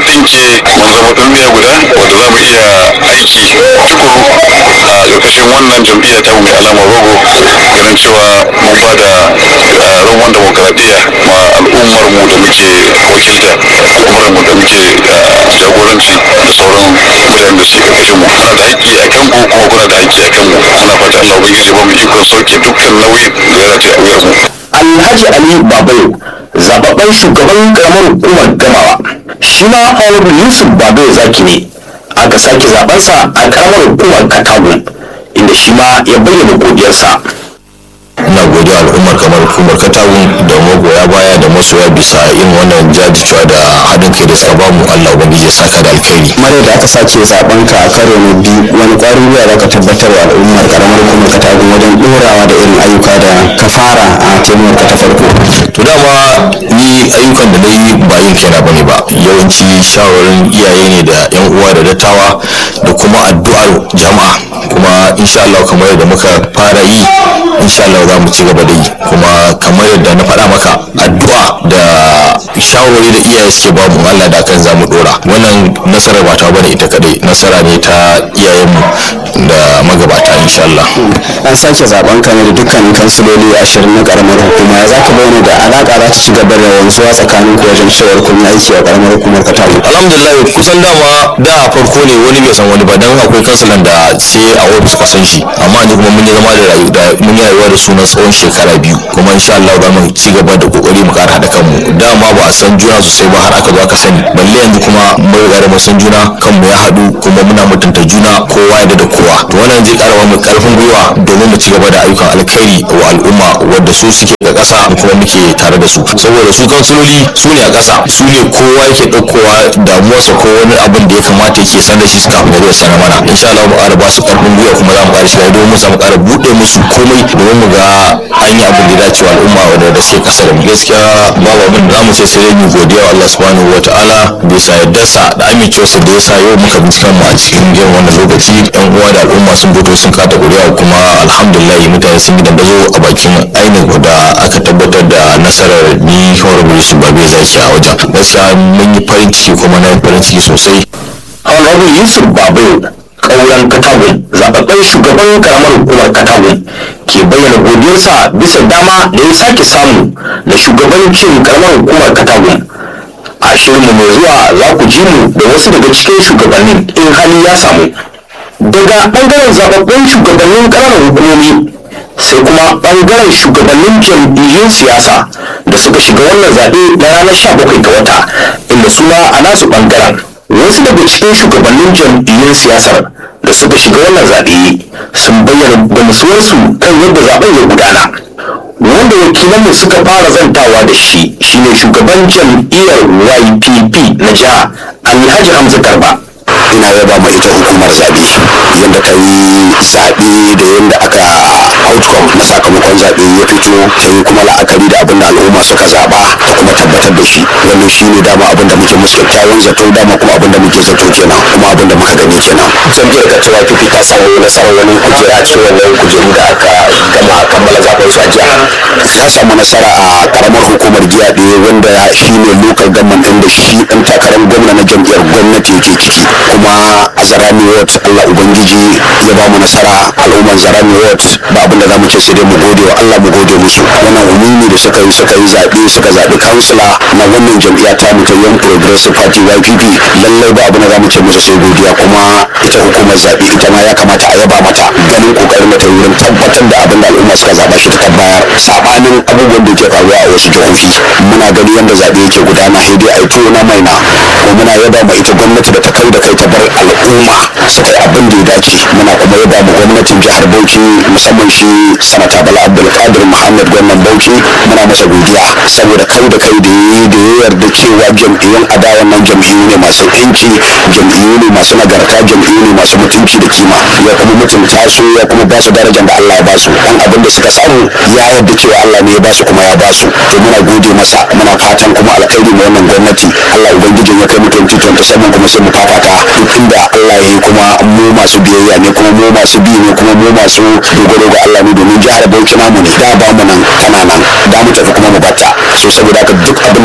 ɗinke mun zama tsintsiya guda wanda za mu iya aiki tukuru a ƙarƙashin wannan jam'iyya ta mai alamar rogo ganin cewa mun ba da roman demokaradiyya ma al'ummar mu da muke wakilta al'ummar mu da muke jagoranci da sauran mutanen da suke ƙarƙashin mu muna da haƙƙi a kan ku kuma kuna da haƙƙi a kan mu muna fata Allah ubangiji ba mu ikon sauke dukkan nauyin da ya rataye a wuyar mu alhaji ali babayo zababben shugaban karamar hukumar gamawa shi ma honorable yusuf babayo zaki ne aka sake zabensa a karamar hukumar katagun inda shi ma ya bayyana godiyarsa ina godiya al'ummar kamar hukumar katagun da magoya baya da masoya bisa irin wannan jajircewa da haɗin kai da suka bamu allah ubangiji ya saka da alkhairi mare da aka sace zaben ka a karo na biyu wani kwarin gwiwa za ka tabbatar wa al'ummar karamar hukumar katagun wajen ɗorawa da irin ayyuka da ka fara a tenuwar ka ta farko to dama ni ayyukan da na yi ba yin kaina ba ne ba yawanci shawarin iyaye ne da yan uwa da dattawa da kuma addu'ar jama'a kuma insha Allah kamar yadda muka fara yi insha Allah za mu ci gaba da yi kuma kamar yadda na faɗa maka addu'a da shawarwari da iyaye suke ba mu Allah da kan za mu dora wannan nasarar ba ta bane ita kadai nasara ne ta iyayenmu da magabata insha Allah an sake zaben ka ne da dukkanin kansiloli ashirin na karamar hukuma ya zaka bayyana da alaka za ta ci gaba da wanzuwa tsakanin ku wajen cewar kun yi aiki a karamar hukumar katagun alhamdulillah kusan dama da a farko ne wani bai san wani ba dan akwai kansalan da sai a ofis ka san shi amma yanzu kuma mun yi zama da rayu da mun yi rayuwa da sunan tsawon shekara biyu kuma insha Allah za mu ci gaba da kokari mu kara haɗa kanmu dama ba a san juna sosai ba har aka zo aka sani balle yanzu kuma mun riga da mun san juna kanmu ya haɗu kuma muna mutunta juna kowa ya da kowa to wannan zai ƙara mu karfin gwiwa domin mu ci gaba da ayyukan alkhairi wa al'umma wadda su suke ga ƙasa kuma muke tare da su saboda su kansiloli su ne a ƙasa su ne kowa yake ɗaukowa damuwarsa ko wani abin da ya kamata yake sanar shi kafin ya zo sanar mana insha Allah mu ƙara ba su karfin gwiwa kuma za mu ƙara shiga domin mu samu ƙara buɗe musu komai domin mu ga an yi abin da ya dace wa al'umma wanda da suke ƙasa da mu gaskiya babu abin da za mu ce sai dai mu godiya wa Allah subhanahu wa ta'ala bisa yardarsa da amincewarsa da ya sa yau muka binciken mu a cikin irin wannan lokaci yan uwa da al'umma sun fito sun kata ƙuri'a kuma alhamdulillah mutane sun yi dandazo a bakin ainihin da aka tabbatar da nasarar ni honorable yusuf babe zaki a wajen gaskiya mun yi farin ciki kuma na yi farin ciki sosai honorable yusuf babayo kauran katagun zababben shugaban karamar hukumar katagun ke bayyana godiyarsa bisa dama da ya sake samu da shugabancin karamar hukumar katagun a shirinmu mai zuwa za ku ji mu da wasu daga cikin shugabannin in hali ya samu daga bangaren zababbun shugabannin ƙananan hukumomi sai kuma bangaren shugabannin jam'iyyun siyasa da suka shiga wannan zaɓe na ranar 17 ga wata inda suna a nasu bangaren wasu daga cikin shugabannin jam'iyyun siyasar da suka shiga wannan zaɓe sun bayyana gamsuwarsu kan yadda zaɓen ya gudana wanda wakilanmu suka fara zantawa da shi shine shugaban jam'iyyar YPP na jiha Alhaji Hamza Garba ina yaba ma ita hukumar zaɓe yadda ta yi zaɓe da yadda aka outcome na sakamakon zaɓe ya fito ta yi kuma la'akari da abin da al'umma suka zaɓa ta kuma tabbatar da shi wannan shi ne dama abin da muke musu kyakkyawan zato dama kuma abin da muke zato kenan kuma abin da muka gani kenan jam'iyyar ka cewa fifi ta samu nasarar wani kujera a cikin wannan kujeru da aka gama kammala zaben su a jiya ta samu nasara a karamar hukumar giyaɗe wanda shi ne local government ɗin da shi ɗan takarar gwamna na jam'iyyar gwamnati yake ciki kuma a zarami ward allah ubangiji ya ba mu nasara al'umman zarami ward ba abin da za mu ce sai dai mu gode wa allah mu gode musu wannan umumi da suka yi suka yi zaɓe suka zaɓi kansila na wannan jam'iyya ta mu ta yan progressive party ypp lallai ba abin da za mu ce musu sai godiya kuma ita hukumar zaɓe ita ma ya kamata a yaba mata ganin kokarin da ta yi wurin tabbatar da abin da al'umma suka zaɓa shi ta tabbayar sabanin abubuwan da ke faruwa a wasu jihohi muna gani yadda zaɓe yake gudana sai dai a yi tuwo na maina kuma muna yaba ma ita gwamnati da ta kai da kai ta bar al'umma su kai abin da ya dace muna kuma yaba ma gwamnatin jihar bauchi musamman shi sanata bala abdulkadir muhammad gwamnan bauchi muna masa godiya saboda kai da kai da ya da ya yarda cewa jam'iyyun adawan nan jam'iyyu ne masu yanci jam'iyyu ne masu nagarta jam'iyyu ne masu mutunci da kima ya kuma mutunta su ya kuma ba su darajar da Allah ya ba su dan abin da suka samu ya yarda cewa Allah ne ya ba su kuma ya ba su to muna gode masa muna fatan kuma alkhairi ma wannan gwamnati Allah ubangijin ya kai mu 2027 kuma sai mu fafata duk inda Allah ya yi kuma mu masu biyayya ne kuma mu masu bi ne kuma mu masu dogaro ga Allah ne domin jihar Bauchi namu ne da ba mu nan kana nan da mu tafi kuma mu batta so saboda haka duk abin